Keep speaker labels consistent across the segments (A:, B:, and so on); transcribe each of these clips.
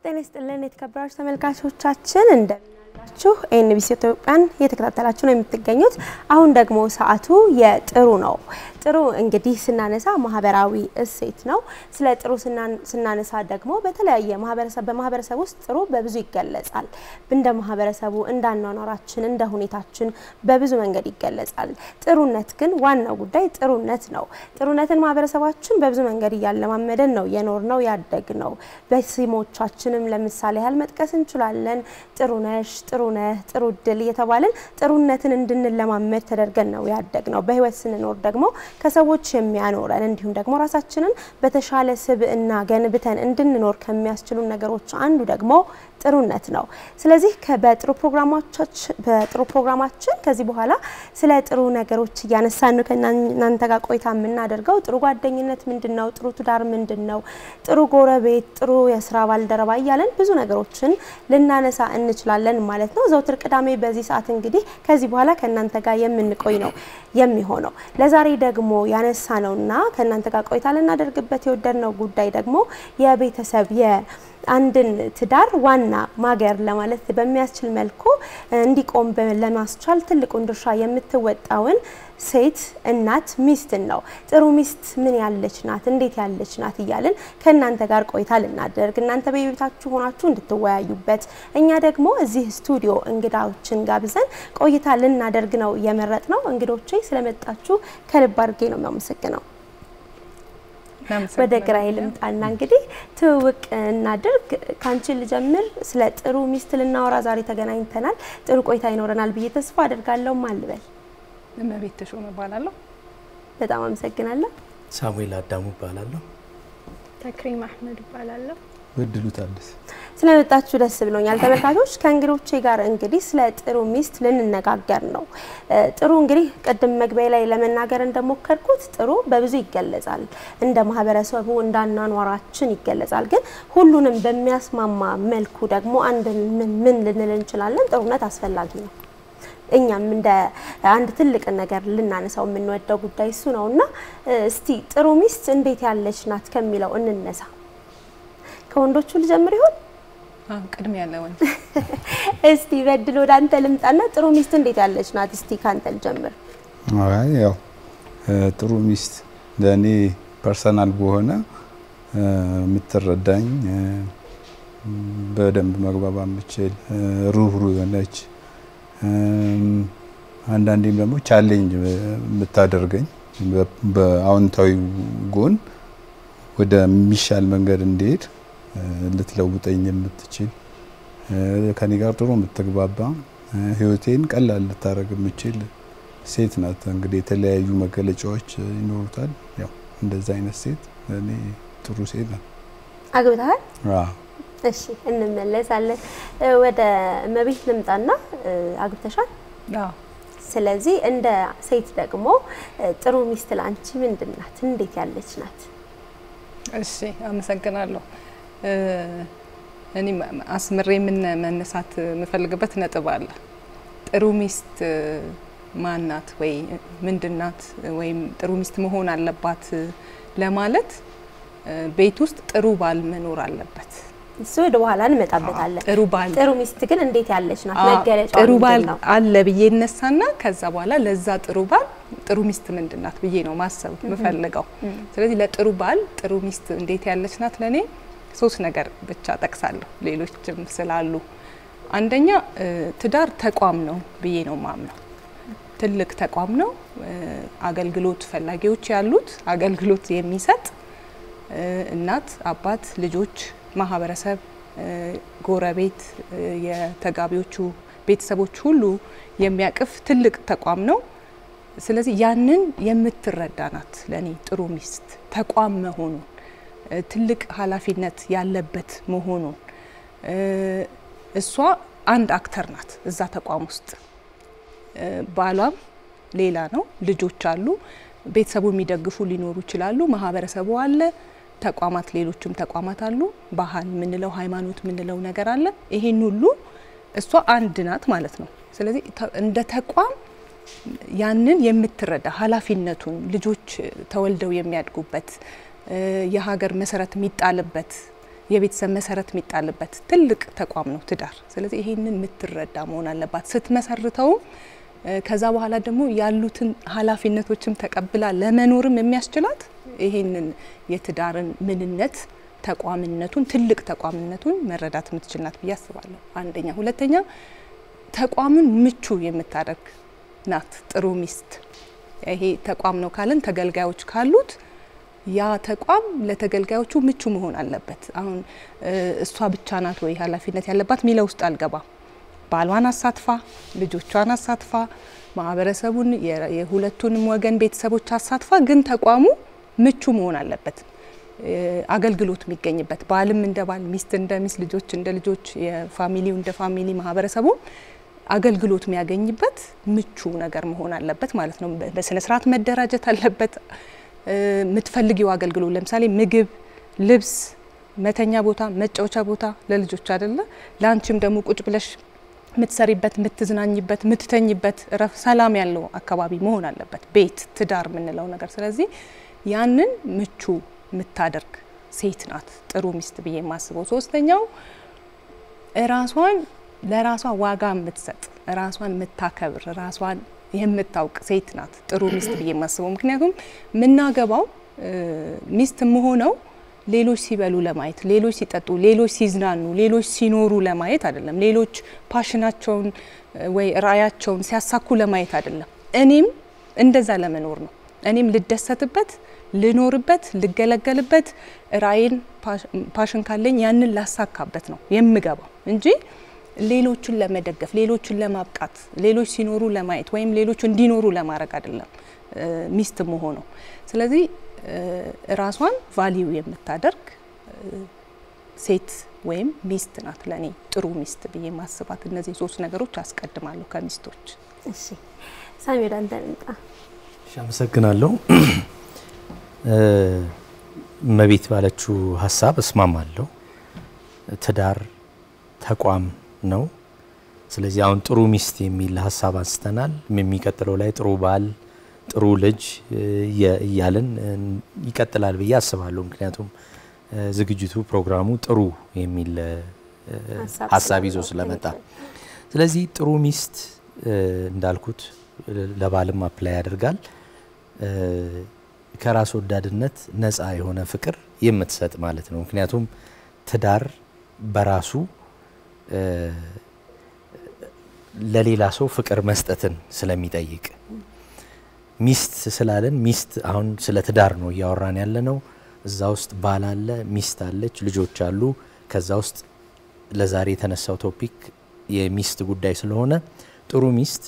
A: ጤና ይስጥልን የተከበራችሁ ተመልካቾቻችን እንደምናላችሁ ኤንቢሲ ኢትዮጵያን እየተከታተላችሁ ነው የምትገኙት። አሁን ደግሞ ሰዓቱ የጥሩ ነው። ጥሩ እንግዲህ ስናነሳ ማህበራዊ እሴት ነው። ስለ ጥሩ ስናነሳ ደግሞ በተለያየ ማህበረሰብ በማህበረሰብ ውስጥ ጥሩ በብዙ ይገለጻል። እንደ ማህበረሰቡ እንደ አኗኗራችን እንደ ሁኔታችን በብዙ መንገድ ይገለጻል። ጥሩነት ግን ዋናው ጉዳይ ጥሩነት ነው። ጥሩነትን ማህበረሰባችን በብዙ መንገድ እያለማመደን ነው የኖር ነው ያደግ ነው። በስሞቻችንም ለምሳሌ ያህል መጥቀስ እንችላለን። ጥሩ ነሽ፣ ጥሩ ነህ፣ ጥሩ እድል እየተባልን ጥሩነትን እንድንለማመድ ተደርገን ነው ያደግ ነው። በህይወት ስንኖር ደግሞ ከሰዎች የሚያኖረን እንዲሁም ደግሞ ራሳችንን በተሻለ ስብዕና ገንብተን እንድንኖር ከሚያስችሉ ነገሮች አንዱ ደግሞ ጥሩነት ነው። ስለዚህ በጥሩ በጥሩ ፕሮግራማችን ከዚህ በኋላ ስለ ጥሩ ነገሮች እያነሳን ነው ከእናንተ ጋር ቆይታ የምናደርገው። ጥሩ ጓደኝነት ምንድን ነው? ጥሩ ትዳር ምንድን ነው? ጥሩ ጎረቤት፣ ጥሩ የስራ ባልደረባ እያለን ብዙ ነገሮችን ልናነሳ እንችላለን ማለት ነው። ዘውትር ቅዳሜ በዚህ ሰዓት እንግዲህ ከዚህ በኋላ ከእናንተ ጋር የምንቆይ ነው የሚሆነው። ለዛሬ ደግሞ ያነሳ ነውና ከእናንተ ጋር ቆይታ ልናደርግበት የወደድነው ጉዳይ ደግሞ የቤተሰብ አንድን ትዳር ዋና ማገር ለማለት በሚያስችል መልኩ እንዲቆም ለማስቻል ትልቁን ድርሻ የምትወጣውን ሴት እናት ሚስትን ነው። ጥሩ ሚስት ምን ያለች ናት፣ እንዴት ያለች ናት እያልን ከእናንተ ጋር ቆይታ ልናደርግ እናንተ በቤታችሁ ሆናችሁ እንድትወያዩበት እኛ ደግሞ እዚህ ስቱዲዮ እንግዳዎችን ጋብዘን ቆይታ ልናደርግ ነው የመረጥ ነው። እንግዶቼ ስለመጣችሁ ከልብ አድርጌ ነው የሚያመሰግነው። ወደ ግራዬ ልምጣና እንግዲህ ትውውቅ እናድርግ። ካንቺ ልጀምር። ስለ ጥሩ ሚስት ልናወራ ዛሬ ተገናኝተናል። ጥሩ ቆይታ ይኖረናል ብዬ ተስፋ አደርጋለሁ። ማልበል
B: እመቤት ተሾመ እባላለሁ።
A: በጣም አመሰግናለሁ።
C: ሳሙኤል አዳሙ እባላለሁ።
D: ተክሪም አህመድ እባላለሁ።
C: በድሉ ታደሰ
A: ስለመጣችሁ ደስ ብሎኛል። ተመልካቾች ከእንግዶቼ ጋር እንግዲህ ስለ ጥሩ ሚስት ልንነጋገር ነው። ጥሩ እንግዲህ ቅድም መግቢያ ላይ ለመናገር እንደሞከርኩት ጥሩ በብዙ ይገለጻል። እንደ ማህበረሰቡ እንደ አኗኗራችን ይገለጻል። ግን ሁሉንም በሚያስማማ መልኩ ደግሞ አንድ ምን ልንል እንችላለን? ጥሩነት አስፈላጊ ነው። እኛም እንደ አንድ ትልቅ ነገር ልናነሳው የምንወደው ጉዳይ እሱ ነው እና እስቲ ጥሩ ሚስት እንዴት ያለች ናት ከሚለው እንነሳ። ከወንዶቹ ልጀምር ይሆን?
B: ቅድሚያ ያለ ወንድ
A: እስቲ በድል ወደ አንተ ልምጣና ጥሩ ሚስት እንዴት ያለች ናት? እስቲ ካንተ ልጀምር።
E: አይ ያው ጥሩ ሚስት ለእኔ ፐርሰናል በሆነ የምትረዳኝ በደንብ መግባባ የምችል ሩህሩህ የሆነች አንዳንዴም ደግሞ ቻሌንጅ የምታደርገኝ በአዎንታዊ ጎን ወደሚሻል መንገድ እንዲሄድ ልትለውጠኝ የምትችል ከኔ ጋር ጥሩ የምትግባባ ህይወቴን ቀላል ልታደርግ የምችል ሴት ናት። እንግዲህ የተለያዩ መገለጫዎች ይኖሩታል። ያው እንደዛ አይነት ሴት እኔ ጥሩ ሴት ናት።
A: አግብተሃል?
E: አዎ።
A: እሺ እንመለሳለን። ወደ መቤት ልምጣና አግብተሻል?
B: አዎ።
A: ስለዚህ እንደ ሴት ደግሞ ጥሩ ሚስት ላንቺ ምንድን ናት? እንዴት ያለች ናት?
B: እሺ አመሰግናለሁ። እኔ አስምሬ ምን መነሳት የምፈልግበት ነጥብ አለ። ጥሩ ሚስት ማናት ወይ ምንድናት ወይም ጥሩ ሚስት መሆን አለባት ለማለት ቤት ውስጥ ጥሩ ባል መኖር አለበት።
A: እሱ ወደ በኋላ እንመጣበታለን።
B: ጥሩ ባል
A: ጥሩ ሚስት ግን እንዴት ያለች ናት?
B: አዎ፣
A: መገለጫው
B: ጥሩ ባል
A: ምንድን ነው?
B: አለ ብዬ እነሳና ከዛ በኋላ ለዛ ጥሩ ባል ጥሩ ሚስት ምንድን ናት ብዬ ነው ማሰብ የምፈልገው። ስለዚህ ለጥሩ ባል ጥሩ ሚስት እንዴት ያለች ናት ለኔ ሶስት ነገር ብቻ ጠቅሳለሁ፣ ሌሎችም ስላሉ። አንደኛ ትዳር ተቋም ነው ብዬ ነው ማምነው። ትልቅ ተቋም ነው፣ አገልግሎት ፈላጊዎች ያሉት አገልግሎት የሚሰጥ እናት፣ አባት፣ ልጆች፣ ማህበረሰብ፣ ጎረቤት፣ የተጋቢዎቹ ቤተሰቦች ሁሉ የሚያቅፍ ትልቅ ተቋም ነው። ስለዚህ ያንን የምትረዳ ናት ለኔ ጥሩ ሚስት ተቋም መሆኑን ትልቅ ኃላፊነት ያለበት መሆኑን እሷ አንድ አክተር ናት እዛ ተቋም ውስጥ ባሏም ሌላ ነው፣ ልጆች አሉ፣ ቤተሰቡ የሚደግፉ ሊኖሩ ይችላሉ፣ ማህበረሰቡ አለ፣ ተቋማት ሌሎችም ተቋማት አሉ፣ ባህል የምንለው ሃይማኖት የምንለው ነገር አለ። ይሄን ሁሉ እሷ አንድ ናት ማለት ነው። ስለዚህ እንደ ተቋም ያንን የምትረዳ ኃላፊነቱን ልጆች ተወልደው የሚያድጉበት የሀገር መሰረት የሚጣልበት የቤተሰብ መሰረት የሚጣልበት ትልቅ ተቋም ነው ትዳር። ስለዚህ ይሄንን የምትረዳ መሆን አለባት ስትመሰርተውም ከዛ በኋላ ደግሞ ያሉትን ኃላፊነቶችም ተቀብላ ለመኖርም የሚያስችላት ይሄንን የትዳርን ምንነት ተቋምነቱን ትልቅ ተቋምነቱን መረዳት የምትችል ናት ብዬ አስባለሁ። አንደኛ። ሁለተኛ ተቋምን ምቹ የምታደርግ ናት ጥሩ ሚስት። ይሄ ተቋም ነው ካለን ተገልጋዮች ካሉት ያ ተቋም ለተገልጋዮቹ ምቹ መሆን አለበት። አሁን እሷ ብቻ ናት ወይ ኃላፊነት ያለባት ሚለው ውስጥ አልገባም። ባሏን አሳትፋ ልጆቿን አሳትፋ ማህበረሰቡን የሁለቱንም ወገን ቤተሰቦች አሳትፋ ግን ተቋሙ ምቹ መሆን አለበት። አገልግሎት የሚገኝበት ባልም እንደ ባል፣ ሚስት እንደ ሚስት፣ ልጆች እንደ ልጆች፣ የፋሚሊው እንደ ፋሚሊ፣ ማህበረሰቡ አገልግሎት የሚያገኝበት ምቹ ነገር መሆን አለበት ማለት ነው። በስነ ስርዓት መደራጀት አለበት። የምትፈልጊው አገልግሎት ለምሳሌ ምግብ፣ ልብስ፣ መተኛ ቦታ፣ መጫወቻ ቦታ ለልጆች አይደለ ለአንቺም ደግሞ ቁጭ ብለሽ የምትሰሪበት፣ የምትዝናኝበት፣ የምትተኝበት ረፍ ሰላም ያለው አካባቢ መሆን አለበት ቤት ትዳር የምንለው ነገር። ስለዚህ ያንን ምቹ የምታደርግ ሴት ናት ጥሩ ሚስት ብዬ የማስበው። ሶስተኛው ራሷን ለራሷ ዋጋ የምትሰጥ ራሷን የምታከብር ራሷን የምታውቅ ሴት ናት ጥሩ ሚስት ብዬ የማስበው። ምክንያቱም የምናገባው ሚስት የምሆነው ሌሎች ሲበሉ ለማየት፣ ሌሎች ሲጠጡ፣ ሌሎች ሲዝናኑ፣ ሌሎች ሲኖሩ ለማየት አይደለም። ሌሎች ፓሽናቸውን ወይ ራዕያቸውን ሲያሳኩ ለማየት አይደለም። እኔም እንደዛ ለመኖር ነው። እኔም ልደሰትበት፣ ልኖርበት፣ ልገለገልበት ራዕይን ፓሽን ካለኝ ያንን ላሳካበት ነው የምገባው እንጂ ሌሎችን ለመደገፍ ሌሎችን ለማብቃት ሌሎች ሲኖሩ ለማየት ወይም ሌሎች እንዲኖሩ ለማድረግ አይደለም ሚስት መሆነው። ስለዚህ ራሷን ቫሊዩ የምታደርግ ሴት ወይም ሚስት ናት ለእኔ ጥሩ ሚስት ብዬ ማስባት። እነዚህ ሶስት ነገሮች አስቀድማለሁ ከሚስቶች።
A: እሺ ሳሚ ወደ አንተ እንምጣ።
C: እሺ፣ አመሰግናለሁ። እመቤት ባለችው ሀሳብ እስማማለሁ። ትዳር ተቋም ነው። ስለዚህ አሁን ጥሩ ሚስት የሚል ሀሳብ አንስተናል። የሚቀጥለው ላይ ጥሩ ባል፣ ጥሩ ልጅ እያልን ይቀጥላል ብዬ አስባለሁ። ምክንያቱም ዝግጅቱ ፕሮግራሙ ጥሩ የሚል ሀሳብ ይዞ ስለመጣ ስለዚህ ጥሩ ሚስት እንዳልኩት ለባልም አፕላይ ያደርጋል። ከራስ ወዳድነት ነፃ የሆነ ፍቅር የምትሰጥ ማለት ነው። ምክንያቱም ትዳር በራሱ ለሌላ ሰው ፍቅር መስጠትን ስለሚጠይቅ ሚስት ስላለን ሚስት አሁን ስለ ትዳር ነው እያወራን ያለ ነው። እዛ ውስጥ ባል አለ፣ ሚስት አለች፣ ልጆች አሉ። ከዛ ውስጥ ለዛሬ የተነሳው ቶፒክ የሚስት ጉዳይ ስለሆነ ጥሩ ሚስት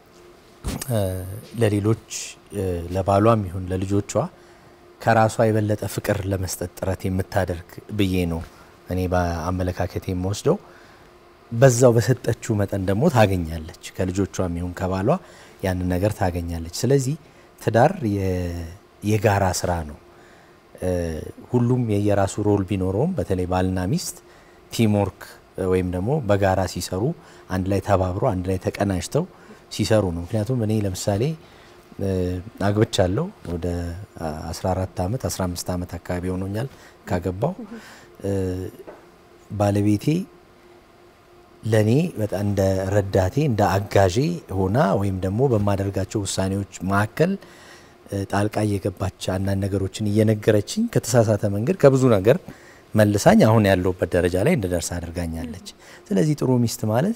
C: ለሌሎች ለባሏም ይሁን ለልጆቿ ከራሷ የበለጠ ፍቅር ለመስጠት ጥረት የምታደርግ ብዬ ነው እኔ በአመለካከት የምወስደው። በዛው በሰጠችው መጠን ደግሞ ታገኛለች። ከልጆቿም ይሁን ከባሏ ያንን ነገር ታገኛለች። ስለዚህ ትዳር የጋራ ስራ ነው። ሁሉም የየራሱ ሮል ቢኖረውም በተለይ ባልና ሚስት ቲምወርክ ወይም ደግሞ በጋራ ሲሰሩ አንድ ላይ ተባብሮ አንድ ላይ ተቀናጅተው ሲሰሩ ነው። ምክንያቱም እኔ ለምሳሌ አግብቻለሁ ወደ 14 ዓመት 15 ዓመት አካባቢ ሆኖኛል ካገባው። ባለቤቴ ለኔ በጣም እንደ ረዳቴ እንደ አጋዤ ሆና ወይም ደግሞ በማደርጋቸው ውሳኔዎች መካከል ጣልቃ እየገባች አንዳንድ ነገሮችን እየነገረችኝ ከተሳሳተ መንገድ ከብዙ ነገር መልሳኝ አሁን ያለሁበት ደረጃ ላይ እንድደርስ አድርጋኛለች። ስለዚህ ጥሩ ሚስት ማለት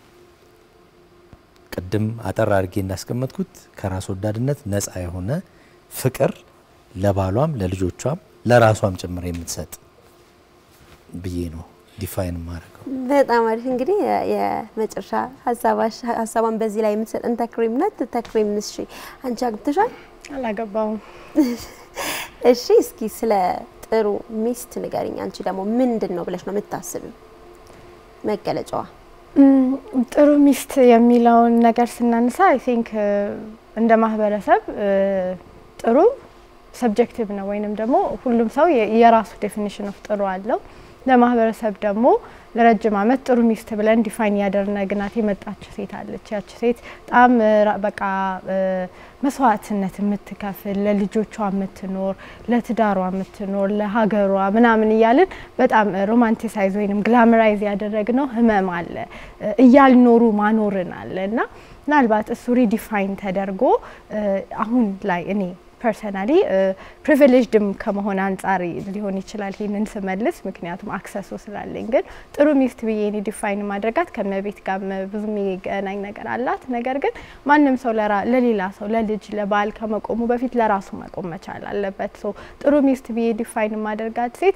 C: ቅድም አጠር አድርጌ እንዳስቀመጥኩት ከራስ ወዳድነት ነፃ የሆነ ፍቅር ለባሏም ለልጆቿም ለራሷም ጭምር የምትሰጥ ብዬ ነው ዲፋይን ማድረገው።
A: በጣም አሪፍ። እንግዲህ የመጨረሻ ሀሳቧን በዚህ ላይ የምትሰጠን ተክሪም ናት። ተክሪም እሺ፣ አንቺ አግብተሻል?
D: አላገባውም።
A: እሺ፣ እስኪ ስለ ጥሩ ሚስት ንገሪኝ። አንቺ ደግሞ ምንድን ነው ብለሽ ነው የምታስቢው መገለጫዋ?
D: ጥሩ ሚስት የሚለውን ነገር ስናነሳ አይ ቲንክ እንደ ማህበረሰብ ጥሩ ሰብጀክቲቭ ነው፣ ወይንም ደግሞ ሁሉም ሰው የራሱ ዴፊኒሽን ኦፍ ጥሩ አለው። ለማህበረሰብ ደግሞ ለረጅም ዓመት ጥሩ ሚስት ብለን ዲፋይን ያደረግናት የመጣች ሴት አለች። ያች ሴት በጣም በቃ መስዋዕትነት የምትከፍል ለልጆቿ የምትኖር ለትዳሯ የምትኖር ለሀገሯ ምናምን እያልን በጣም ሮማንቲሳይዝ ወይም ግላመራይዝ ያደረግነው ህመም አለ እያልኖሩ ማኖርን አለ እና ምናልባት እሱ ሪዲፋይን ተደርጎ አሁን ላይ እኔ ፐርሰናሊ ፕሪቪሌጅድም ከመሆን አንጻር ሊሆን ይችላል ይህንን ስመልስ፣ ምክንያቱም አክሰሱ ስላለኝ። ግን ጥሩ ሚስት ብዬ እኔ ዲፋይን ማድረጋት ከመቤት ጋር ብዙ የሚገናኝ ነገር አላት። ነገር ግን ማንም ሰው ለሌላ ሰው ለልጅ ለባል ከመቆሙ በፊት ለራሱ መቆም መቻል አለበት። ሶ ጥሩ ሚስት ብዬ ዲፋይን ማድረጋት ሴት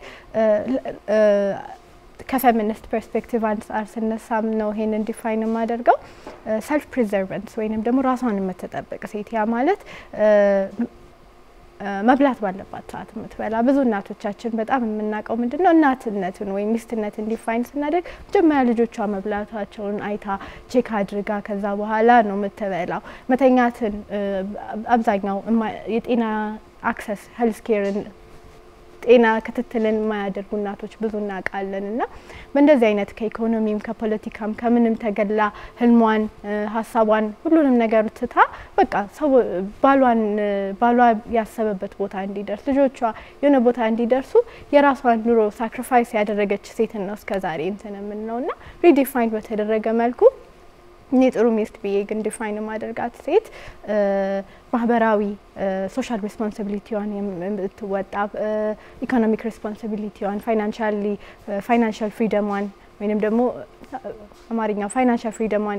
D: ከፌሚኒስት ፐርስፔክቲቭ አንጻር ስነሳም ነው ይሄንን ዲፋይን የማደርገው ሰልፍ ፕሪዘርቨንስ ወይንም ደግሞ ራሷን የምትጠብቅ ሴት ያ ማለት መብላት ባለባት ሰዓት የምትበላ ብዙ እናቶቻችን በጣም የምናውቀው ምንድን ነው እናትነትን ወይም ሚስትነትን ዲፋይን ስናደርግ መጀመሪያ ልጆቿ መብላታቸውን አይታ ቼክ አድርጋ ከዛ በኋላ ነው የምትበላው። መተኛትን አብዛኛው የጤና አክሰስ ሄልስ ኬርን ጤና ክትትልን የማያደርጉ እናቶች ብዙ እናውቃለን። እና በእንደዚህ አይነት ከኢኮኖሚም ከፖለቲካም ከምንም ተገላ ህልሟን፣ ሀሳቧን ሁሉንም ነገር ትታ በቃ ሰው ባሏን ባሏ ያሰበበት ቦታ እንዲደርስ ልጆቿ የሆነ ቦታ እንዲደርሱ የራሷን ኑሮ ሳክሪፋይስ ያደረገች ሴትን ነው እስከዛሬ እንትን የምንለው እና ሪዲፋይን በተደረገ መልኩ እኔ ጥሩ ሚስት ብዬ ግን ዲፋይን ማደርጋት ሴት ማህበራዊ ሶሻል ሬስፖንሲቢሊቲዋን የምትወጣ ኢኮኖሚክ ሬስፖንሲቢሊቲዋን ፋይናንሻሊ ፋይናንሻል ፍሪደሟን ወይንም ደግሞ አማርኛው ፋይናንሻል ፍሪደሟን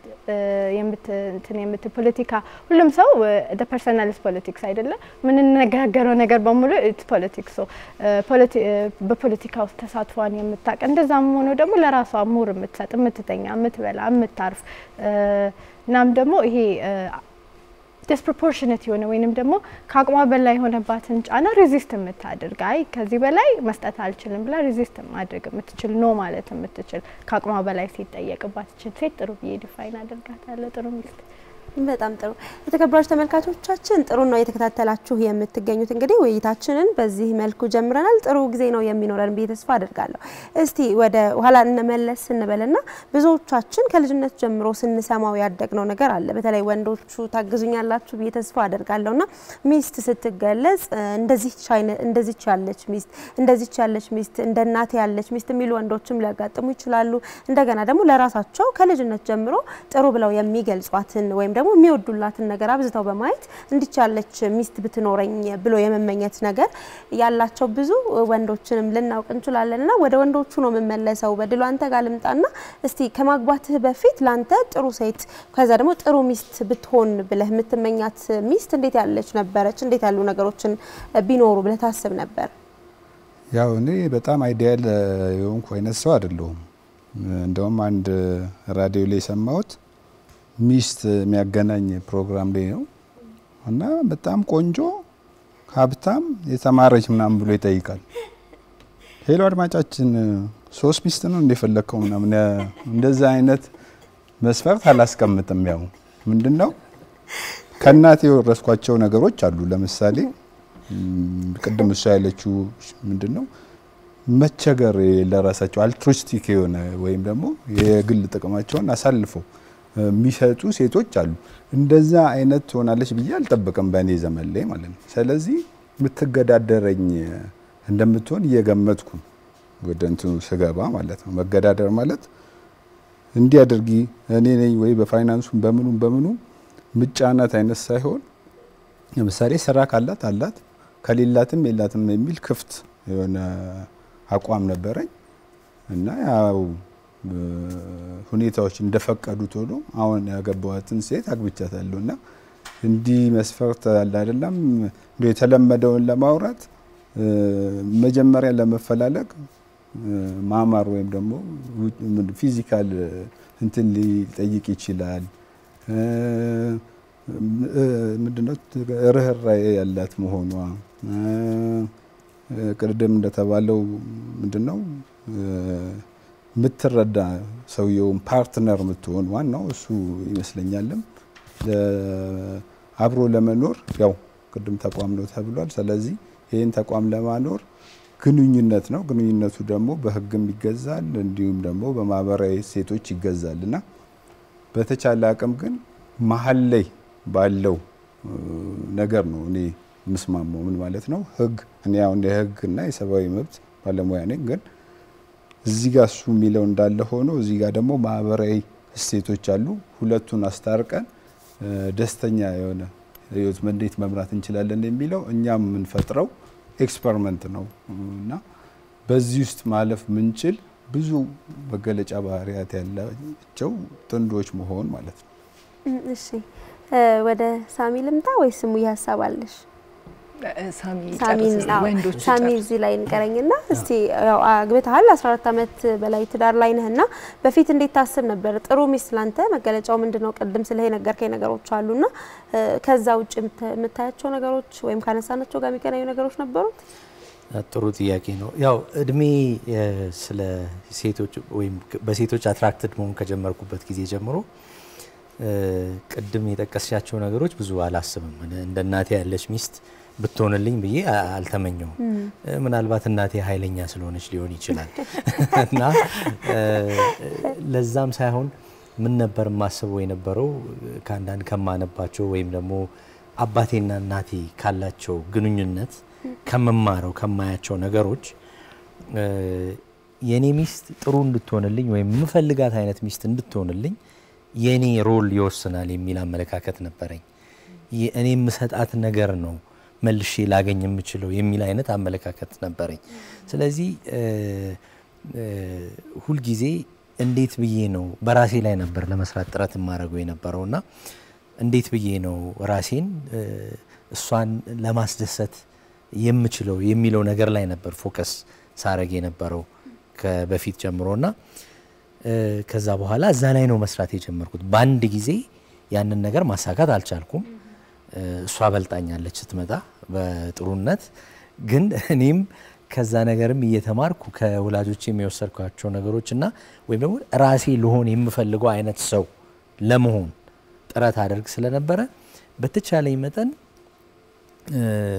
D: እንትን የምት ፖለቲካ ሁሉም ሰው ፐርሰናልስ ፖለቲክስ አይደለም የምንነጋገረው ነገር በሙሉ ኢትስ ፖለቲክስ በፖለቲካ ውስጥ ተሳትፏን የምታውቅ እንደዛም ሆኖ ደግሞ ለራሷ ሙር የምትሰጥ የምትተኛ፣ የምትበላ፣ የምታርፍ እናም ደግሞ ይሄ ዲስፕሮፖርሽነት የሆነ ወይንም ደግሞ ከአቅሟ በላይ የሆነባትን ጫና ሬዚስት የምታደርግ አይ ከዚህ በላይ መስጠት አልችልም ብላ ሬዚስት ማድረግ የምትችል ኖ ማለት የምትችል ከአቅሟ በላይ ሲጠየቅባት ችል ሴት ጥሩ ብዬ ዲፋይን አደርጋታለሁ። ጥሩ ሚስት
A: በጣም ጥሩ የተከበራችሁ ተመልካቾቻችን ጥሩ ነው የተከታተላችሁ የምትገኙት። እንግዲህ ውይይታችንን በዚህ መልኩ ጀምረናል። ጥሩ ጊዜ ነው የሚኖረን ብዬ ተስፋ አድርጋለሁ። እስቲ ወደ ኋላ እንመለስ ስንበልና ብዙዎቻችን ከልጅነት ጀምሮ ስንሰማው ያደግነው ነገር አለ። በተለይ ወንዶቹ ታግዙኛላችሁ ብዬ ተስፋ አድርጋለሁና ሚስት ስትገለጽ እንደዚች ያለች ሚስት እንደዚች ያለች ሚስት እንደ እናቴ ያለች ሚስት የሚሉ ወንዶችም ሊያጋጥሙ ይችላሉ። እንደገና ደግሞ ለራሳቸው ከልጅነት ጀምሮ ጥሩ ብለው የሚገልጿትን ወይም ደግሞ የሚወዱላትን ነገር አብዝተው በማየት እንዲች ያለች ሚስት ብትኖረኝ ብሎ የመመኘት ነገር ያላቸው ብዙ ወንዶችንም ልናውቅ እንችላለን። እና ወደ ወንዶቹ ነው የምመለሰው። በድሎ አንተ ጋር ልምጣና እስቲ ከማግባትህ በፊት ላንተ ጥሩ ሴት ከዛ ደግሞ ጥሩ ሚስት ብትሆን ብለህ የምትመኛት ሚስት እንዴት ያለች ነበረች? እንዴት ያሉ ነገሮችን ቢኖሩ ብለህ ታስብ ነበር?
E: ያው እኔ በጣም አይዲያል የሆንኩ አይነት ሰው አይደለሁም። እንደውም አንድ ራዲዮ ላይ የሰማሁት ሚስት የሚያገናኝ ፕሮግራም ላይ ነው እና በጣም ቆንጆ ሀብታም የተማረች ምናምን ብሎ ይጠይቃል። ሄሎ አድማጫችን ሶስት ሚስት ነው እንደፈለግከው ምናምን እንደዛ አይነት መስፈርት አላስቀምጥም። ያው ምንድን ነው ከእናቴ የወረስኳቸው ነገሮች አሉ። ለምሳሌ ቅድም እሷ ያለችው ምንድን ነው መቸገር ለራሳቸው አልትሩስቲክ የሆነ ወይም ደግሞ የግል ጥቅማቸውን አሳልፈው የሚሰጡ ሴቶች አሉ። እንደዛ አይነት ትሆናለች ብዬ አልጠብቅም በእኔ ዘመን ላይ ማለት ነው። ስለዚህ የምትገዳደረኝ እንደምትሆን እየገመትኩ ወደ እንትኑ ስገባ ማለት ነው። መገዳደር ማለት እንዲህ አድርጊ እኔ ነኝ ወይ በፋይናንሱም በምኑም በምኑ ምጫናት አይነት ሳይሆን ለምሳሌ ስራ ካላት አላት ከሌላትም የላትም የሚል ክፍት የሆነ አቋም ነበረኝ እና ያው ሁኔታዎች እንደፈቀዱት ሆኖ አሁን ያገባዋትን ሴት አግብቻታለሁ እና እንዲህ መስፈርት አለ አይደለም እንደ የተለመደውን ለማውራት መጀመሪያ ለመፈላለግ ማማር ወይም ደግሞ ፊዚካል እንትን ሊጠይቅ ይችላል። ምንድነው ርህራሄ ያላት መሆኗ ቅድም እንደተባለው ምንድነው የምትረዳ ሰውየውን ፓርትነር የምትሆን ዋናው እሱ ይመስለኛልም። አብሮ ለመኖር ያው ቅድም ተቋም ነው ተብሏል። ስለዚህ ይህን ተቋም ለማኖር ግንኙነት ነው። ግንኙነቱ ደግሞ በሕግም ይገዛል እንዲሁም ደግሞ በማህበራዊ እሴቶች ይገዛል እና በተቻለ አቅም ግን መሀል ላይ ባለው ነገር ነው እኔ የምስማማው። ምን ማለት ነው? ሕግ እኔ አሁን የሕግ እና የሰብአዊ መብት ባለሙያ ነኝ። ግን እዚህ ጋር እሱ የሚለው እንዳለ ሆኖ እዚህ ጋር ደግሞ ማህበራዊ እሴቶች አሉ። ሁለቱን አስታርቀን ደስተኛ የሆነ ህይወት እንዴት መምራት እንችላለን የሚለው እኛም የምንፈጥረው ኤክስፐሪመንት ነው እና በዚህ ውስጥ ማለፍ ምንችል ብዙ መገለጫ ባህሪያት ያላቸው ጥንዶች መሆን ማለት ነው።
A: እሺ ወደ ሳሚ ልምጣ ወይስ ስሙ ሀሳብ አለሽ?
B: ሳሚ
A: ሳሚን
B: ጨርስ፣
A: አዎ፣
B: ወንዶች
A: ሳሚ
B: ጨርስ።
A: እዚህ ላይ እንቀረኝና እስቲ ያው አግብተሃል 14 ዓመት በላይ ትዳር ላይ ነህና በፊት እንዴት ታስብ ነበር? ጥሩ ሚስት ላንተ መገለጫው ምንድነው? ቅድም ስለ የነገርከኝ ነገሮች አሉና እ፣ ከዛ ውጭ የምታ- የምታያቸው ነገሮች ወይም ካነሳናቸው ጋር የሚገናኙ ነገሮች ነበሩት?
C: ጥሩ ጥያቄ ነው። ያው እድሜ የ ስለ ሴቶች ወይም ከ- በሴቶች አትራክትድ መሆን ከጀመርኩበት ጊዜ ጀምሮ እ፣ ቅድም የጠቀስሻቸው ነገሮች ብዙ አላስብም። እኔ እንደ እናቴ ያለች ሚስት ብትሆንልኝ ብዬ አ- አልተመኘውም። እ፣ ምናልባት እናቴ ኃይለኛ ስለሆነች ሊሆን ይችላል እና እ፣ ለዛም ሳይሆን ምን ነበር የማስበው የነበረው ከአንዳንድ ከማነባቸው ወይም ደግሞ አባቴና እናቴ ካላቸው ግንኙነት ከምማረው ከማያቸው ነገሮች እ፣ የኔ ሚስት ጥሩ እንድትሆንልኝ ወይም የምፈልጋት አይነት ሚስት እንድትሆንልኝ የኔ ሮል ይወስናል የሚል አመለካከት ነበረኝ። የ- እኔ የምሰጣት ነገር ነው መልሼ ላገኝ የምችለው የሚል አይነት አመለካከት ነበረኝ። ስለዚህ እ፣ እ፣ ሁልጊዜ እንዴት ብዬ ነው በራሴ ላይ ነበር ለመስራት ጥረት የማደርገው የነበረው እና እንዴት ብዬ ነው ራሴን እ፣ እሷን ለማስደሰት የምችለው የሚለው ነገር ላይ ነበር ፎከስ ሳረግ የነበረው ከበፊት ጀምሮ እና እ፣ ከዛ በኋላ እዛ ላይ ነው መስራት የጀመርኩት። በአንድ ጊዜ ያንን ነገር ማሳካት አልቻልኩም። እ፣ እሷ በልጣኛለች ስትመጣ በጥሩነት ግን እኔም ከዛ ነገርም እየተማርኩ ከወላጆች የሚወሰድኳቸው ነገሮች እና ወይም ደግሞ ራሴ ልሆን የምፈልገው አይነት ሰው ለመሆን ጥረት አደርግ ስለነበረ በተቻለኝ መጠን እ፣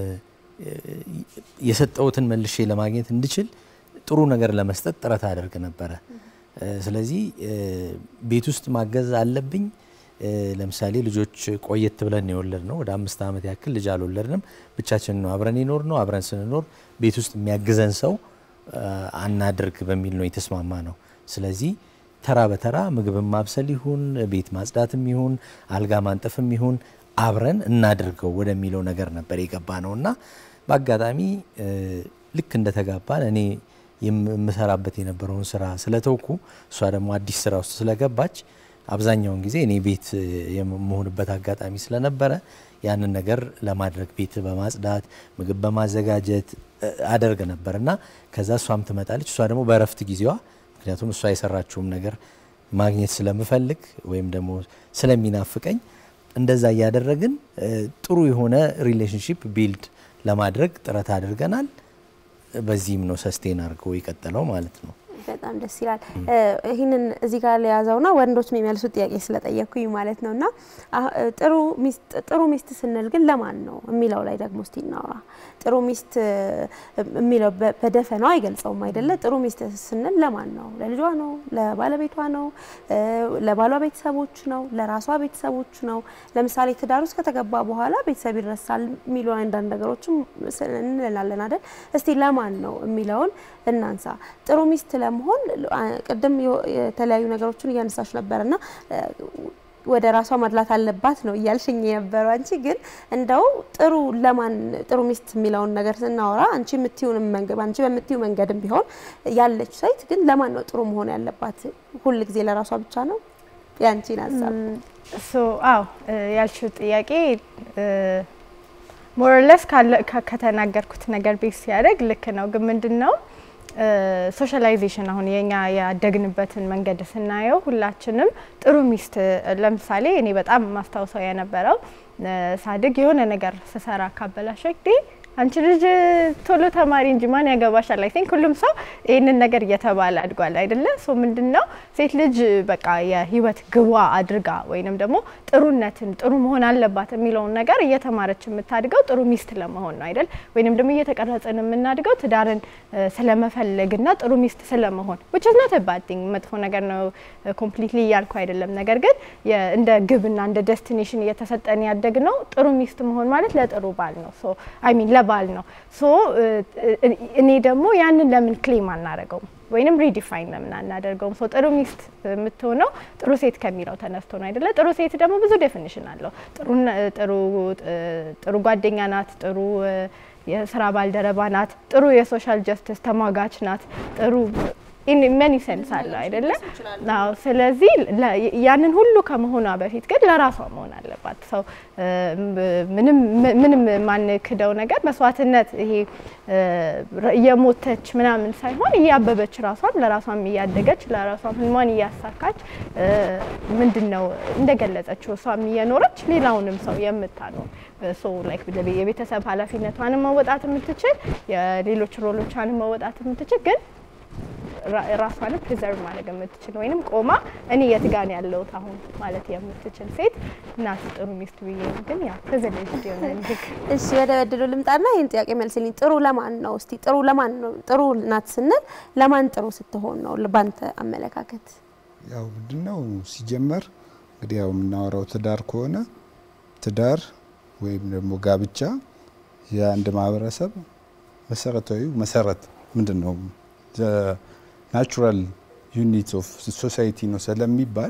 C: የሰጠውትን መልሼ ለማግኘት እንድችል ጥሩ ነገር ለመስጠት ጥረት አደርግ ነበረ። እ፣ ስለዚህ እ፣ ቤት ውስጥ ማገዝ አለብኝ። እ፣ ለምሳሌ ልጆች ቆየት ብለን የወለድ ነው። ወደ አምስት ዓመት ያክል ልጅ አልወለድንም። ብቻችን ነው አብረን የኖር ነው። አብረን ስንኖር ቤት ውስጥ የሚያግዘን ሰው እ፣ አናድርግ በሚል ነው የተስማማ ነው። ስለዚህ ተራ በተራ ምግብን ማብሰል ይሁን ቤት ማጽዳትም ይሁን አልጋ ማንጠፍም ይሁን አብረን እናድርገው ወደሚለው ነገር ነበር የገባ ነው እና በአጋጣሚ እ፣ ልክ እንደተጋባን እኔ የም- የምሰራበት የነበረውን ስራ ስለተውኩ እሷ ደግሞ አዲስ ስራ ውስጥ ስለገባች አብዛኛውን ጊዜ እኔ ቤት እ፣ የምሆንበት አጋጣሚ ስለነበረ ያንን ነገር ለማድረግ ቤት በማጽዳት ምግብ በማዘጋጀት እ፣ አደርግ ነበር እና ከዛ እሷም ትመጣለች። እሷ ደግሞ በእረፍት ጊዜዋ ምክንያቱም እሷ የሰራችውም ነገር ማግኘት ስለምፈልግ ወይም ደግሞ ስለሚናፍቀኝ እንደዛ እያደረግን እ፣ ጥሩ የሆነ ሪሌሽንሽፕ ቢልድ ለማድረግ ጥረት አድርገናል። በዚህም ነው ሰስቴን አድርገው የቀጠለው ማለት ነው።
A: በጣም ደስ ይላል። ይህንን እዚህ ጋር ለያዘውና ወንዶች የሚመልሱት ጥያቄ ስለጠየቅኩኝ ማለት ነውና አሁ- ጥሩ ሚስት ጥሩ ሚስት ስንል ግን ለማን ነው የሚለው ላይ ደግሞ እስቲ እናውራ። ጥሩ ሚስት የሚለው በ- በደፈናው አይገልጸውም አይደለ? ጥሩ ሚስት ስንል ለማን ነው? ለልጇ ነው? ለባለቤቷ ነው? እ፣ ለባሏ ቤተሰቦች ነው? ለራሷ ቤተሰቦች ነው? ለምሳሌ ትዳር ውስጥ ከተገባ በኋላ ቤተሰብ ይረሳል የሚሉ አንዳንድ ነገሮችም ስ- እንላለን አይደል? እስቲ ለማን ነው የሚለውን እናንሳ። ጥሩ ሚስት ለመሆን አ- ቅድም የው- የተለያዩ ነገሮችን እያነሳች ነበርና እ፣ ወደ ራሷ ማድላት አለባት ነው እያልሽኝ የነበረው። አንቺ ግን እንደው ጥሩ ለማን ጥሩ ሚስት የሚለውን ነገር ስናወራ አንቺ የምትዩን መንገድ አንቺ በምትዩ መንገድም ቢሆን ያለች ሴት ግን ለማን ነው ጥሩ መሆን ያለባት? ሁል ጊዜ ለራሷ ብቻ ነው? ያንቺን ሀሳብ
D: ሶ አዎ እ፣ ያልሽው ጥያቄ ሞርለስ ከተናገርኩት ነገር ቤት ሲያደርግ ልክ ነው። ግን ምንድን ነው ሶሻላይዜሽን አሁን የኛ ያደግንበትን መንገድ ስናየው ሁላችንም ጥሩ ሚስት ለምሳሌ እኔ በጣም ማስታውሰው የነበረው እ፣ ሳድግ የሆነ ነገር ስሰራ ካበላሸ ጊዜ አንቺ ልጅ ቶሎ ተማሪ እንጂ ማን ያገባሻል? አይ ቲንክ ሁሉም ሰው ይህንን ነገር እየተባለ አድጓል አይደለ? ሶ ምንድን ነው ሴት ልጅ በቃ የህይወት ግቧ አድርጋ ወይንም ደግሞ ጥሩነትን ጥሩ መሆን አለባት የሚለውን ነገር እየተማረች የምታድገው ጥሩ ሚስት ለመሆን ነው አይደል? ወይንም ደግሞ እየተቀረጽን የምናድገው ትዳርን ስለመፈለግና ጥሩ ሚስት ስለመሆን which is not a bad thing መጥፎ ነገር ነው ኮምፕሊትሊ እያልኩ አይደለም። ነገር ግን እንደ ግብና እንደ ዴስቲኔሽን እየተሰጠን ያደግ ነው ጥሩ ሚስት መሆን ማለት ለጥሩ ባል ነው ሶ አይ ሚን ለባል ነው ሶ እኔ ደግሞ ያንን ለምን ክሌም አናደርገውም ወይንም ሪዲፋይን ለምን አናደርገውም? ሶ ጥሩ ሚስት የምትሆነው ጥሩ ሴት ከሚለው ተነስቶ ነው አይደለ? ጥሩ ሴት ደግሞ ብዙ ዴፊኒሽን አለው። ጥሩ ጥሩ ጓደኛ ናት፣ ጥሩ የስራ ባልደረባ ናት፣ ጥሩ የሶሻል ጀስቲስ ተሟጋች ናት፣ ጥሩ መኒ ሴንስ አለው አይደለ? አዎ። ስለዚህ ያንን ሁሉ ከመሆኗ በፊት ግን ለራሷ መሆን አለባት። ሰው ምንም ምንም የማንክደው ነገር መስዋዕትነት ይሄ እየሞተች ምናምን ሳይሆን እያበበች ራሷን ለራሷም እያደገች ለራሷም ህልሟን እያሳካች ምንድን ነው እንደገለጸችው እሷም እየኖረች ሌላውንም ሰው የምታኖር ሶ ላይክ የቤተሰብ ኃላፊነቷንም መወጣት የምትችል የሌሎች ሮሎቿንም መወጣት የምትችል ግን ራሷንም ፕሪዘርቭ ማድረግ የምትችል ወይንም ቆማ እኔ የት ጋ ነው ያለሁት አሁን ማለት የምትችል ሴት ናት ጥሩ ሚስት ብዬ ነው። ግን ያ ፕሪቪሌጅ የሆነ ንግግ
A: እሺ፣ ወደ በድሉ ልምጣና ይህን ጥያቄ መልስልኝ። ጥሩ ለማን ነው? እስቲ ጥሩ ለማን ነው? ጥሩ ናት ስንል ለማን ጥሩ ስትሆን ነው ባንተ አመለካከት?
E: ያው ምንድን ነው ሲጀመር እንግዲህ ያው የምናወራው ትዳር ከሆነ ትዳር ወይም ደግሞ ጋብቻ የአንድ ማህበረሰብ መሰረታዊ መሰረት ምንድን ነው ናቹራል ዩኒት ኦፍ ሶሳይቲ ነው ስለሚባል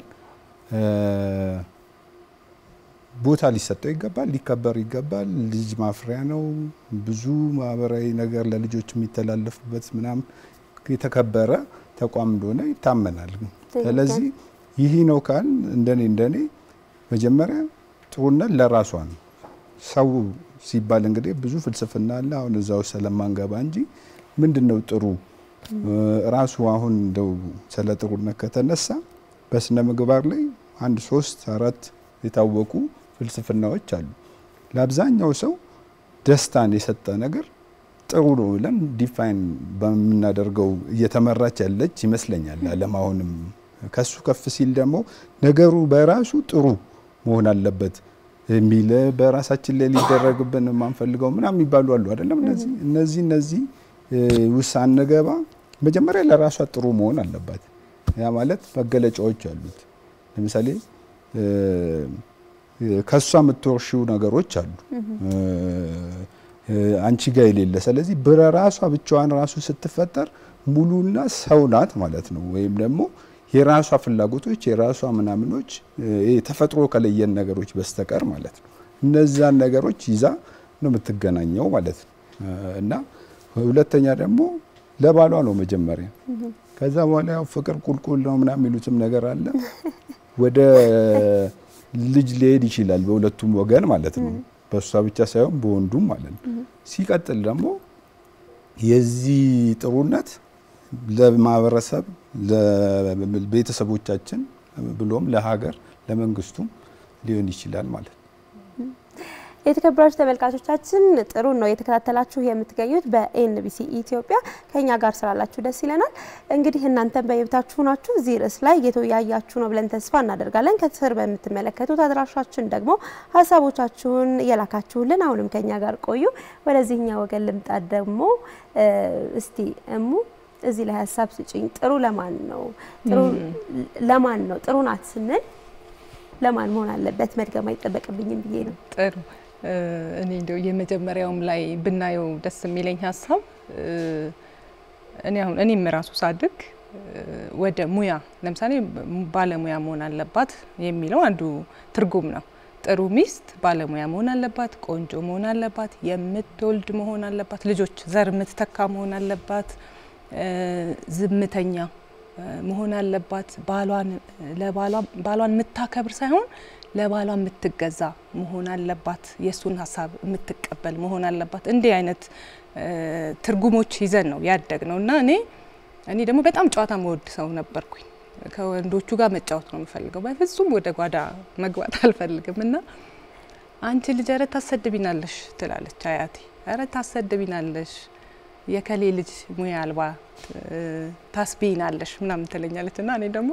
E: ቦታ ሊሰጠው ይገባል፣ ሊከበር ይገባል። ልጅ ማፍሪያ ነው። ብዙ ማህበራዊ ነገር ለልጆች የሚተላለፉበት ምናምን የተከበረ ተቋም እንደሆነ ይታመናል። ስለዚህ ይህ ነው ካል እንደኔ እንደኔ መጀመሪያ ጥሩነት ለራሷ ነው። ሰው ሲባል እንግዲህ ብዙ ፍልስፍና አለ። አሁን እዛ ውስጥ ስለማንገባ እንጂ ምንድን ነው ጥሩ ራሱ አሁን እንደው ስለ ጥሩነት ከተነሳ በስነ ምግባር ላይ አንድ ሶስት አራት የታወቁ ፍልስፍናዎች አሉ። ለአብዛኛው ሰው ደስታን የሰጠ ነገር ጥሩ ነው ብለን ዲፋይን በምናደርገው እየተመራች ያለች ይመስለኛል ዓለም። አሁንም ከሱ ከፍ ሲል ደግሞ ነገሩ በራሱ ጥሩ መሆን አለበት የሚል በራሳችን ላይ ሊደረግብን የማንፈልገው ምናምን የሚባሉ አሉ አይደለም። እነዚህ እነዚህ እነዚህ ውስጥ አንገባ መጀመሪያ ለራሷ ጥሩ መሆን አለባት። ያ ማለት መገለጫዎች አሉት። ለምሳሌ ከሷ የምትወርሺው ነገሮች አሉ አንቺ ጋር የሌለ። ስለዚህ በራሷ ብቻዋን ራሱ ስትፈጠር ሙሉና ሰው ናት ማለት ነው። ወይም ደግሞ የራሷ ፍላጎቶች የራሷ ምናምኖች ተፈጥሮ ከለየን ነገሮች በስተቀር ማለት ነው። እነዛን ነገሮች ይዛ ነው የምትገናኘው ማለት ነው እና ሁለተኛ ደግሞ ለባሏ ነው መጀመሪያ። ከዛ በኋላ ያው ፍቅር ቁልቁል ነው ምናምን የሚሉትም ነገር አለ። ወደ ልጅ ሊሄድ ይችላል በሁለቱም ወገን ማለት ነው። በእሷ ብቻ ሳይሆን በወንዱም ማለት ነው። ሲቀጥል ደግሞ የዚህ ጥሩነት ለማህበረሰብ፣ ለቤተሰቦቻችን ብሎም ለሀገር፣ ለመንግስቱም ሊሆን ይችላል ማለት ነው።
A: የተከበራችሁ ተመልካቾቻችን ጥሩ ነው የተከታተላችሁ የምትገኙት በኤንቢሲ ኢትዮጵያ። ከኛ ጋር ስላላችሁ ደስ ይለናል። እንግዲህ እናንተም በየቤታችሁ ናችሁ እዚህ ርዕስ ላይ እየተወያያችሁ ነው ብለን ተስፋ እናደርጋለን። ከስር በምትመለከቱት አድራሻችን ደግሞ ሀሳቦቻችሁን እየላካችሁልን አሁንም ከኛ ጋር ቆዩ። ወደዚህኛ ወገን ልምጣ ደግሞ እስቲ እሙ እዚህ ላይ ሀሳብ ስጭኝ። ጥሩ ለማን ነው? ጥሩ ለማን ነው? ጥሩ ናት ስንል ለማን መሆን አለበት? መድገም አይጠበቅብኝም ብዬ ነው።
B: ጥሩ እኔ እንደው የመጀመሪያውም ላይ ብናየው ደስ የሚለኝ ሀሳብ እኔ አሁን እኔም ራሱ ሳድግ ወደ ሙያ ለምሳሌ ባለሙያ መሆን አለባት የሚለው አንዱ ትርጉም ነው። ጥሩ ሚስት ባለሙያ መሆን አለባት፣ ቆንጆ መሆን አለባት፣ የምትወልድ መሆን አለባት፣ ልጆች ዘር የምትተካ መሆን አለባት፣ ዝምተኛ መሆን አለባት፣ ባሏን ባሏን የምታከብር ሳይሆን ለባሏ የምትገዛ መሆን አለባት። የእሱን ሀሳብ የምትቀበል መሆን አለባት። እንዲህ አይነት ትርጉሞች ይዘን ነው ያደግ ነው እና እኔ እኔ ደግሞ በጣም ጨዋታ መወድ ሰው ነበርኩኝ። ከወንዶቹ ጋር መጫወት ነው የምፈልገው። በፍጹም ወደ ጓዳ መግባት አልፈልግም እና አንቺ ልጅ ኧረ ታሰድቢናለሽ ትላለች አያቴ ኧረ ታሰድቢናለሽ፣ የከሌ ልጅ ሙያ አልባ ታስቢናለሽ ምናምን ትለኛለች እና እኔ ደግሞ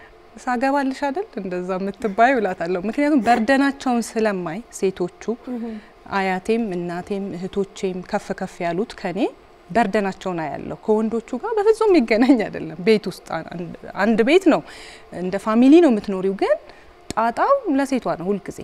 B: ሳገባልሽ አይደል እንደዛ የምትባዩ እላታለሁ። ምክንያቱም በርደናቸውን ስለማይ ሴቶቹ አያቴም እናቴም እህቶቼም ከፍ ከፍ ያሉት ከኔ በርደናቸውን አያለሁ። ከወንዶቹ ጋር በፍጹም የሚገናኝ አይደለም። ቤት ውስጥ አንድ ቤት ነው፣ እንደ ፋሚሊ ነው የምትኖሪው። ግን ጣጣው ለሴቷ ነው ሁልጊዜ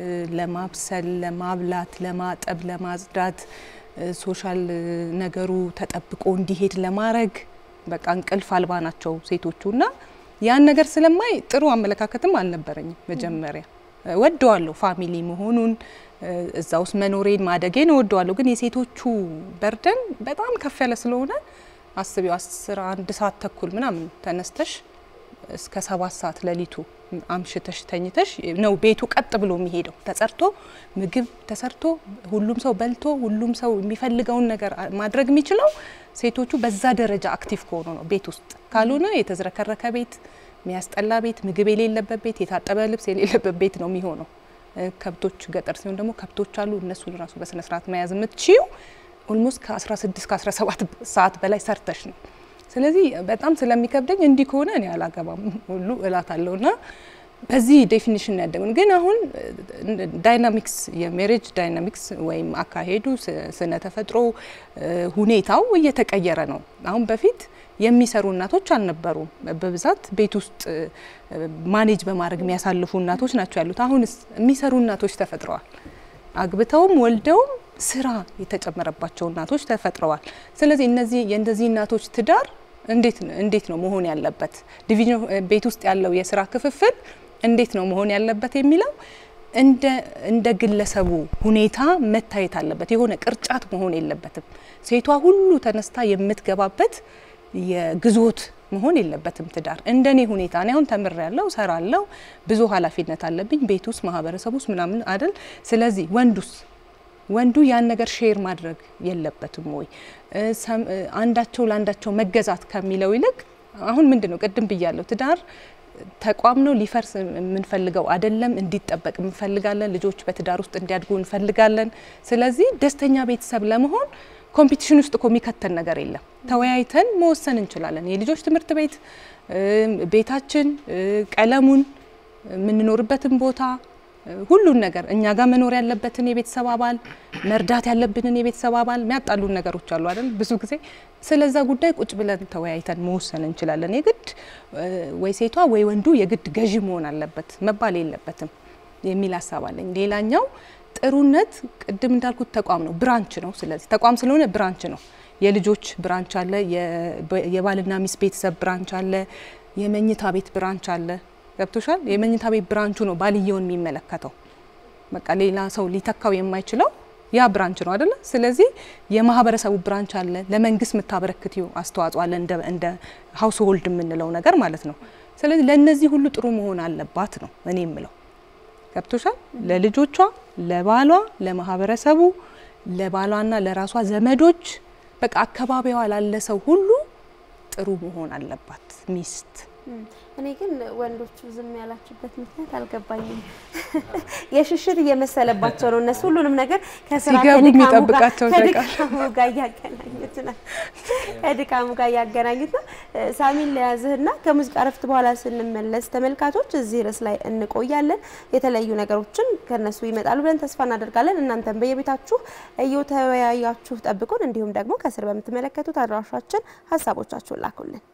B: ለማብሰል፣ ለማብላት፣ ለማጠብ፣ ለማጽዳት፣ ሶሻል ነገሩ ተጠብቆ እንዲሄድ ለማድረግ በቃ እንቅልፍ አልባ ናቸው ሴቶቹ እና ያን ነገር ስለማይ ጥሩ አመለካከትም አልነበረኝም። መጀመሪያ ወደዋለሁ ፋሚሊ መሆኑን እዛ ውስጥ መኖሬን ማደጌን እወደዋለሁ። ግን የሴቶቹ በርደን በጣም ከፍ ያለ ስለሆነ አስቢው አስራ አንድ ሰዓት ተኩል ምናምን ተነስተሽ እስከ ሰባት ሰዓት ሌሊቱ አምሽተሽ ተኝተሽ ነው ቤቱ ቀጥ ብሎ የሚሄደው። ተጸርቶ ምግብ ተሰርቶ ሁሉም ሰው በልቶ ሁሉም ሰው የሚፈልገውን ነገር ማድረግ የሚችለው ሴቶቹ በዛ ደረጃ አክቲቭ ከሆኑ ነው። ቤት ውስጥ ካልሆነ የተዝረከረከ ቤት፣ የሚያስጠላ ቤት፣ ምግብ የሌለበት ቤት፣ የታጠበ ልብስ የሌለበት ቤት ነው የሚሆነው። ከብቶች ገጠር ሲሆን ደግሞ ከብቶች አሉ። እነሱን ራሱ በስነ ስርዓት መያዝ የምትችይው ኦልሞስት ከ16 ከ17 ሰዓት በላይ ሰርተሽ ነው። ስለዚህ በጣም ስለሚከብደኝ እንዲህ ከሆነ እኔ አላገባም ሁሉ እላታለሁ ና በዚህ ዴፊኒሽን ያደጉን ግን አሁን ዳይናሚክስ የሜሬጅ ዳይናሚክስ ወይም አካሄዱ ስነ ተፈጥሮ ሁኔታው እየተቀየረ ነው። አሁን በፊት የሚሰሩ እናቶች አልነበሩም። በብዛት ቤት ውስጥ ማኔጅ በማድረግ የሚያሳልፉ እናቶች ናቸው ያሉት። አሁንስ የሚሰሩ እናቶች ተፈጥረዋል። አግብተውም ወልደውም ስራ የተጨመረባቸው እናቶች ተፈጥረዋል። ስለዚህ እነዚህ የእንደዚህ እናቶች ትዳር እንዴት እንዴት ነው መሆን ያለበት? ዲቪዥን ቤት ውስጥ ያለው የስራ ክፍፍል እንዴት ነው መሆን ያለበት የሚለው እንደ እንደ ግለሰቡ ሁኔታ መታየት አለበት። የሆነ ቅርጫት መሆን የለበትም። ሴቷ ሁሉ ተነስታ የምትገባበት የግዞት መሆን የለበትም ትዳር። እንደኔ ሁኔታ እኔ አሁን ተምሬያለሁ፣ እሰራለሁ፣ ብዙ ኃላፊነት አለብኝ ቤት ውስጥ ማህበረሰብ ውስጥ ምናምን አይደል። ስለዚህ ወንዱስ ወንዱ ያን ነገር ሼር ማድረግ የለበትም ወይ? አንዳቸው ለአንዳቸው መገዛት ከሚለው ይልቅ አሁን ምንድን ነው ቅድም ብያለሁ፣ ትዳር ተቋም ነው ሊፈርስ የምንፈልገው አይደለም። እንዲጠበቅ እንፈልጋለን። ልጆች በትዳር ውስጥ እንዲያድጉ እንፈልጋለን። ስለዚህ ደስተኛ ቤተሰብ ለመሆን ኮምፒቲሽን ውስጥ እኮ የሚከተን ነገር የለም። ተወያይተን መወሰን እንችላለን። የልጆች ትምህርት ቤት፣ ቤታችን፣ ቀለሙን፣ የምንኖርበትን ቦታ ሁሉን ነገር እኛ ጋር መኖር ያለበትን የቤተሰብ አባል መርዳት ያለብንን የቤተሰብ አባል የሚያጣሉን ነገሮች አሉ አይደል? ብዙ ጊዜ ስለዛ ጉዳይ ቁጭ ብለን ተወያይተን መወሰን እንችላለን። የግድ ወይ ሴቷ ወይ ወንዱ የግድ ገዢ መሆን አለበት መባል የለበትም የሚል ሀሳብ አለኝ። ሌላኛው ጥሩነት ቅድም እንዳልኩት ተቋም ነው፣ ብራንች ነው። ስለዚህ ተቋም ስለሆነ ብራንች ነው። የልጆች ብራንች አለ፣ የባልና ሚስት ቤተሰብ ብራንች አለ፣ የመኝታ ቤት ብራንች አለ። ገብቶሻል? የመኝታ ቤት ብራንቹ ነው ባልየውን የሚመለከተው። በቃ ሌላ ሰው ሊተካው የማይችለው ያ ብራንች ነው አይደለ? ስለዚህ የማህበረሰቡ ብራንች አለ፣ ለመንግስት የምታበረክትው አስተዋጽኦ አለ፣ እንደ ሀውስ ሆልድ የምንለው ነገር ማለት ነው። ስለዚህ ለእነዚህ ሁሉ ጥሩ መሆን አለባት ነው እኔ የምለው። ገብቶሻል? ለልጆቿ፣ ለባሏ፣ ለማህበረሰቡ፣ ለባሏና ለራሷ ዘመዶች፣ በቃ አካባቢዋ ላለ ሰው ሁሉ ጥሩ መሆን አለባት ሚስት።
A: እኔ ግን ወንዶቹ ዝም ያላችሁበት ምክንያት አልገባኝም። የሽሽት እየመሰለባቸው ነው። እነሱ ሁሉንም ነገር ከስራ
B: ሲገቡ
A: ከድካሙ ጋር-
B: የሚጠብቃቸው
A: ከድካሙ ጋር እያገናኙት ነው። ከድካሙ ጋር እያገናኙት ነው። ሳሚን ለያዝህና ከሙዚቃ ረፍት በኋላ ስንመለስ ተመልካቾች እዚህ ርዕስ ላይ እንቆያለን። የተለያዩ ነገሮችን ከነሱ ይመጣሉ ብለን ተስፋ እናደርጋለን። እናንተም በየቤታችሁ እየተወያያችሁ ጠብቁን። እንዲሁም ደግሞ ከስር በምትመለከቱት አድራሻችን ሀሳቦቻችሁን ላኩልን።